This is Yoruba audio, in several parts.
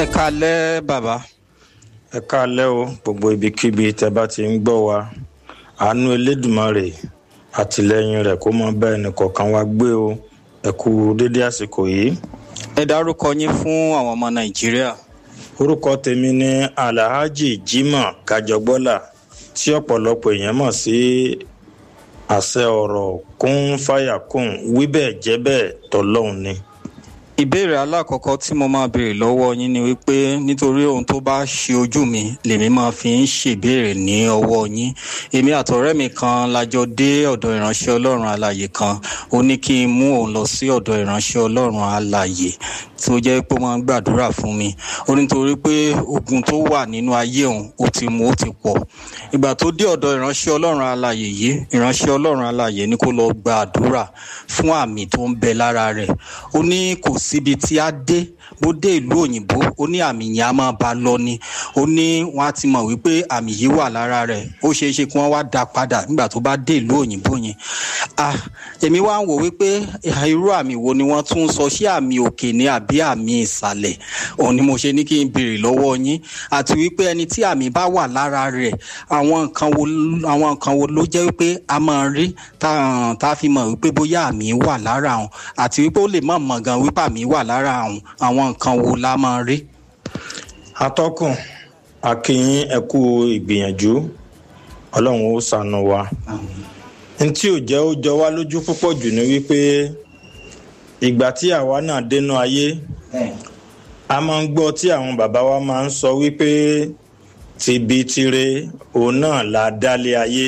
ẹ kalẹ́ bàbá. ẹ káalẹ́ o gbogbo ibikíbi tẹ́ bá ti ń gbọ́ wa àánú elédùmarè àtìlẹ́yìn rẹ̀ kó mọ bẹ́ẹ̀ nìkọ̀ọ̀kan wa gbé o ẹ kú dédé àsìkò yìí. ẹ dárúkọ yín fún àwọn ọmọ nàìjíríà. orúkọ tèmi ni alhaji jimoh kajọgbọ́là tí ọ̀pọ̀lọpọ̀ èèyàn mọ̀ sí àṣẹ ọ̀rọ̀ kún fàyà kún wí bẹ́ẹ̀ jẹ́ bẹ́ẹ̀ tọ́lọ́hún ni. ìbéèrè alákọ̀ọ́kọ́ tí mo máa béèrè lọ́wọ́ yín ni wípé nítorí ohun tó bá ṣe ojú mi lèmi máa fi ń ṣèbéèrè ní ọwọ́ yín èmi àtọ̀rẹ́ mi kan lájọ dé ọ̀dọ̀ ìránṣẹ́ ọlọ́run alàyè kan ó ní kí n mú òun lọ sí ọ̀dọ̀ ìránṣẹ́ ọlọ́run alàyè tí ó jẹ́ pé wọ́n gbàdúrà fún mi ó nítorí pé ogun tó wà nínú ayé òun ó ti mú ó ti pọ̀ ìgbà tó dé ọ̀dọ̀ ìránṣẹ́ ọlọ́run alàyè yìí ìránṣẹ́ ọlọ́run alàyè ní kó lọ gbàdúrà fún àmì tó ń bẹ lára rẹ̀ ó ní kò síbi tí a dé bó dé ìlú òyìnbó ó ní àmì yẹn á máa bá lọ ni ó ní wọn á ti mọ̀ wípé àmì yìí wà lára rẹ̀ ó ṣeé ṣe kí wọ́n wá dá padà nígbà tó bá dé ìlú òyìnbó yẹn ah èmi wá ń wò wípé irú àmì wo ni wọ́n tún ń sọ ṣé àmì òkè ni àbí àmì ìsàlẹ̀ òun ni mo ṣe ní kí n béèrè lọ́wọ́ yín àti wípé ẹni tí àmì bá wà lára rẹ̀ àwọn nǹkan wo àwọn nǹkan wo ló jẹ́ wípé a máa rí tá a fi mọ̀ wípé bóyá àmì wà lára àwọn àti wípé ó lè mọ̀ mọ̀ gan wípé àmì wà lára àwọn àwọn nǹkan wo la máa rí. atọ́kùn akínyín ẹ kú ìgbìyànjú ọlọ́run ó ṣàánú wa ntí ò jẹ́ ó jọ wá lójú púpọ̀ jù ní wípé ìgbà tí àwa náà dénú ayé a máa ń gbọ́ tí àwọn bàbá wa máa ń sọ wípé tìbí tire òun náà la dálé ayé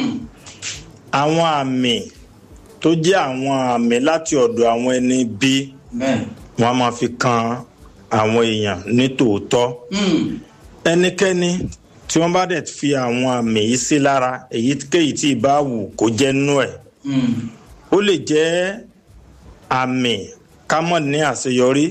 àwọn àmì tó jẹ́ àwọn àmì láti ọ̀dọ̀ àwọn ẹni bí wọ́n máa fi kan àwọn èèyàn ní tòótọ́ ẹnikẹ́ni tí wọ́n bá dẹ̀ fi àwọn àmì yìí sí lára èyíkéyìí tí ì bá wù kó jẹ́ nú ẹ̀ ó lè jẹ́ àmì kámọ̀ ní àṣeyọrí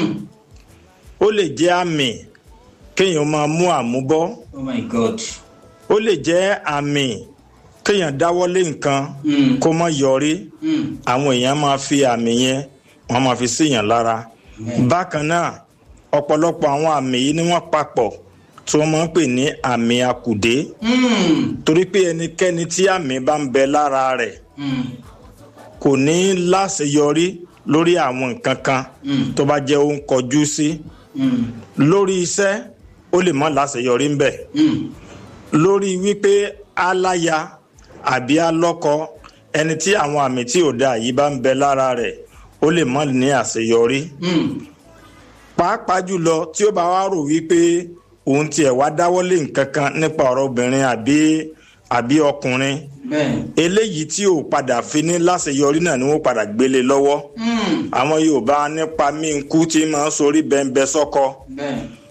ó lè jẹ́ àmì kéèyàn máa mú àmúbọ́ oh my god. ó lè jẹ́ àmì kéèyàn dáwọ́lé nǹkan kó má yọrí àwọn èèyàn máa fi àmì yẹn wọ́n máa fi síyàn lára bákan náà ọ̀pọ̀lọpọ̀ àwọn àmì yìí ni wọ́n papọ̀ tí wọ́n máa ń pè ní àmì akùdé torí pé ẹnikẹ́ni tí àmì bá ń bẹ lára rẹ̀ kò ní láṣeyọrí lórí àwọn nǹkan kan tó bá jẹ́ ó ń kọjú sí lórí iṣẹ́ ó lè má láṣeyọrí ń bẹ lórí wípé aláya àbí alọ́kọ ẹni tí àwọn àmì tí ò dáa yìí bá ń bẹ lára rẹ̀ ó lè má ní àṣeyọrí pàápàá jùlọ tí ó bá wá rò wípé òun tiẹ̀ wá dáwọ́lé nǹkan kan nípa ọ̀rọ̀ obìnrin àbí àbí ọkùnrin eléyìí tí ò padà fi ní láṣeyọrí náà ni wọ́n padà gbélé lọ́wọ́ àwọn Yorùbá nípa mí nkú tí máa ń sorí bẹ́ńbẹ́ sọ́kọ